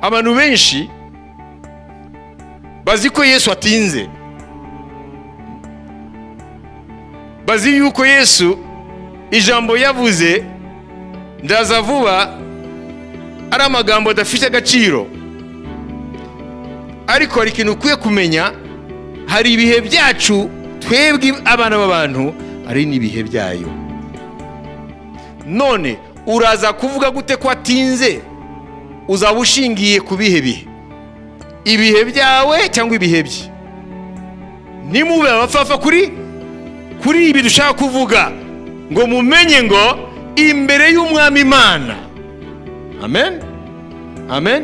abantu benshi bazi ko yesu atinze bazi yuko yesu ijambo yavuze ndaza vuba ari amagambo adafite agaciro ariko hari ikintu ukwiye kumenya hari ibihe byacu twebwe abana b'abantu hari n'ibihe byayo none uraza kuvuga gute ko atinze uzaba ushingiye ku bihe bihe ibihe byawe cyangwa ibihe bye nimube abapfafa kuri kuri ibi dushaka kuvuga ngo mumenye ngo imbere y'umwami imana amen amen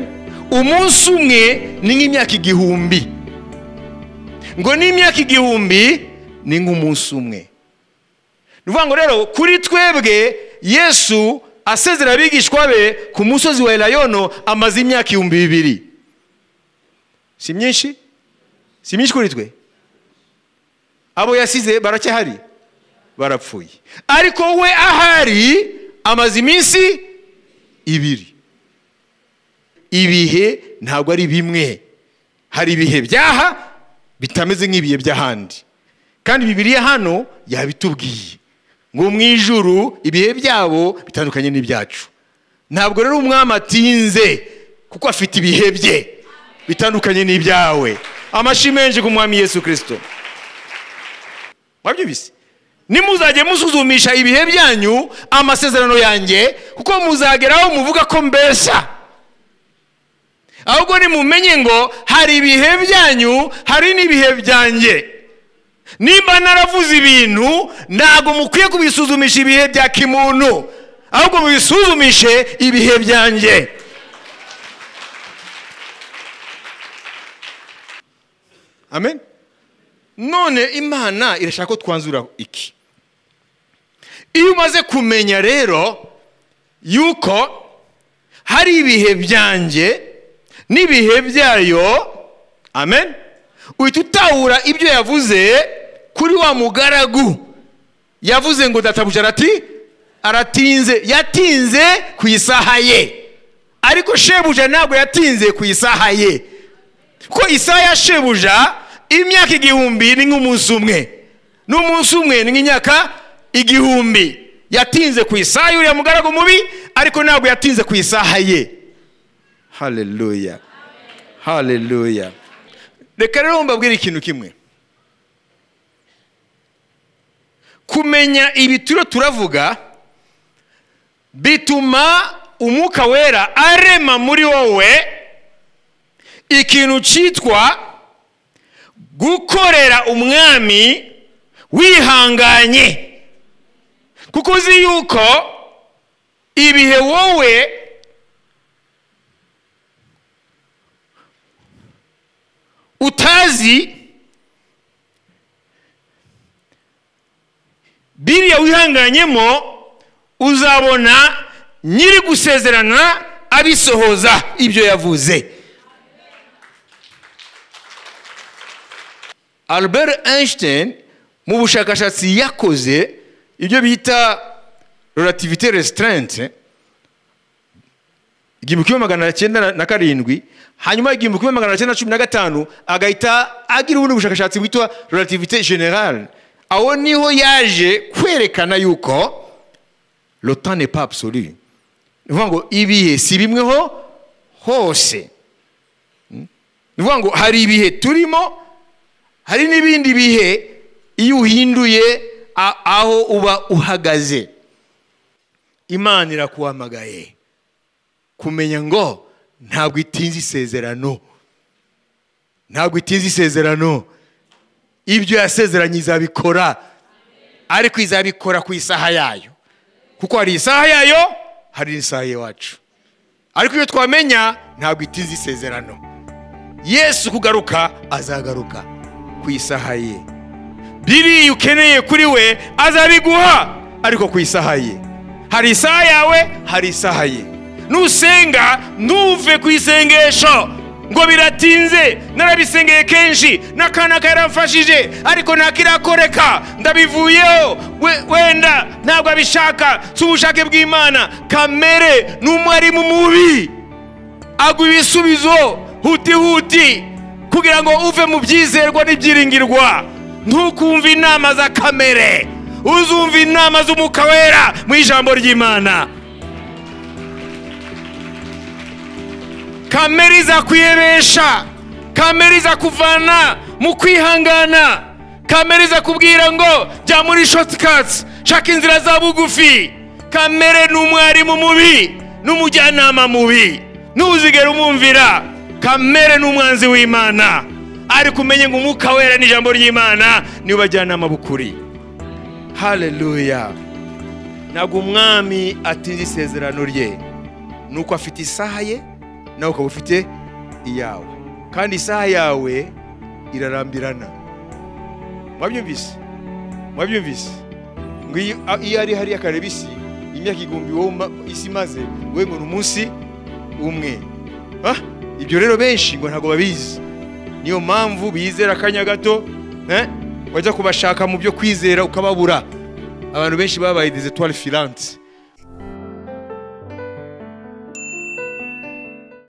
umunsi umwe ni nk'imyaka igihumbi ngo n'imyaka igihumbi ni nk'umunsi umwe ni ukuvuga ngo rero kuri twebwe yesu asezera abigishwa be ku musozi wa elayono amaze imyaka ibihumbi bibiri si myinshi si myinshi kuri twe abo yasize baracyahari barapfuye ariko we ahari amaze iminsi ibiri ibihe ntabwo ari bimwe hari ibihe byaha bitameze nk'ibihe by'ahandi kandi bibiriya hano yabitubwiye ngo mu ijuru ibihe byabo bitandukanye n'ibyacu ntabwo rero umwami atinze kuko afite ibihe bye bitandukanye n'ibyawe amashyi menshi ku mwami yesu kirisito mwabyubise nimuzajye musuzumisha ibihe byanyu amasezerano yanjye kuko muzageraho muvuga ko mbeshya ahubwo nimumenye ngo hari ibihe byanyu hari n'ibihe byanjye nimba naravuze ibintu ntabwo mukwiye kubisuzumisha ibihe bya kimuntu ahubwo mubisuzumishe ibihe byanjye amen none imana irashaka ko twanzura iki iyo umaze kumenya rero yuko hari ibihe byanjye n'ibihe byayo amen uhita utahura ibyo yavuze kuri wa mugaragu yavuze ngo databuja arati aratinze yatinze ku isaha ye ariko shebuja ntabwo yatinze ku isaha ye kuko isaha ya shebuja imyaka igihumbi ni nk'umunsi umwe n'umunsi umwe ni nk'imyaka igihumbi yatinze ku isaha y'uriya mugaragu mubi ariko ntabwo yatinze ku isaha ye haleluya haleluya reka rero mbabwire ikintu kimwe kumenya ibi turiho turavuga bituma umwuka wera arema muri wowe ikintu cyitwa gukorera umwami wihanganye kuko uzi yuko ibihe wowe utazi biriya wihanganyemo uzabona nyiri gusezerana abisohoza ibyo yavuze albert einstein mu bushakashatsi yakoze ibyo bita relativite resitarente igihumbi kimwe magana cyenda na karindwi hanyuma igihumbi kimwe magana cyenda cumi na gatanu agahita agira ubundi bushakashatsi bwitwa relativite generale aho niho yaje kwerekana yuko lotane papsoli ni ukuvuga ngo ibihe si bimweho hose ni ukuvuga ngo hari ibihe turimo hari n'ibindi bihe iyo uhinduye aho uba uhagaze imana irakuhamagaye kumenya ngo ntabwo itinze isezerano ntabwo itinze isezerano ibyo yasezeranye izabikora ariko izabikora ku isaha yayo kuko hari isaha yayo hari isaha iwacu ariko iyo twamenya ntabwo itinze isezerano yesu kugaruka azagaruka ku isaha ye biriya ukeneye kuri we azabiguha ariko ku isaha ye hari isaha yawe hari isaha ye nusenga ntuve ku isengesho ngo biratinze narabisengeye kenshi n'akana karamfashije ariko ntakirakoreka ndabivuyeho wenda ntabwo abishaka si ubushake bw'imana kamere n'umwarimu mubi agwa ibisubizo huti huti kugira ngo uve mu byizerwa n'ibyiringirwa ntukumve inama za kamere uzumva inama z'umwuka wera mu ijambo ry'imana kamere izakwiyebesha kamere izakuvana mu kwihangana kamere izakubwira ngo jya muri shotikatsi shaka inzira za bugufi kamere ni umwarimu mubi n'umujyanama mubi ntuzigere umwumvira kamere ni umwanzi w'imana ari kumenya ngo umwuka wera n'ijambo ry'imana niwe bajyanama bukuri haleluya ntabwo umwami atinze isezerano rye ni uko afite isaha ye nawe ukaba ufite iyawe kandi isaha yawe irarambirana mwabyumvise mwabyumvise ngo iyo iyo ari hariya kareba isi imyaka igihumbi wowe uma- isi imaze wowe ngo ni umunsi umwe Ah, ibyo rero benshi ngo ntabwo babizi niyo mpamvu bizera akanya gato eh, wajya kubashaka mu byo kwizera ukababura abantu benshi babaye des etoiles filantes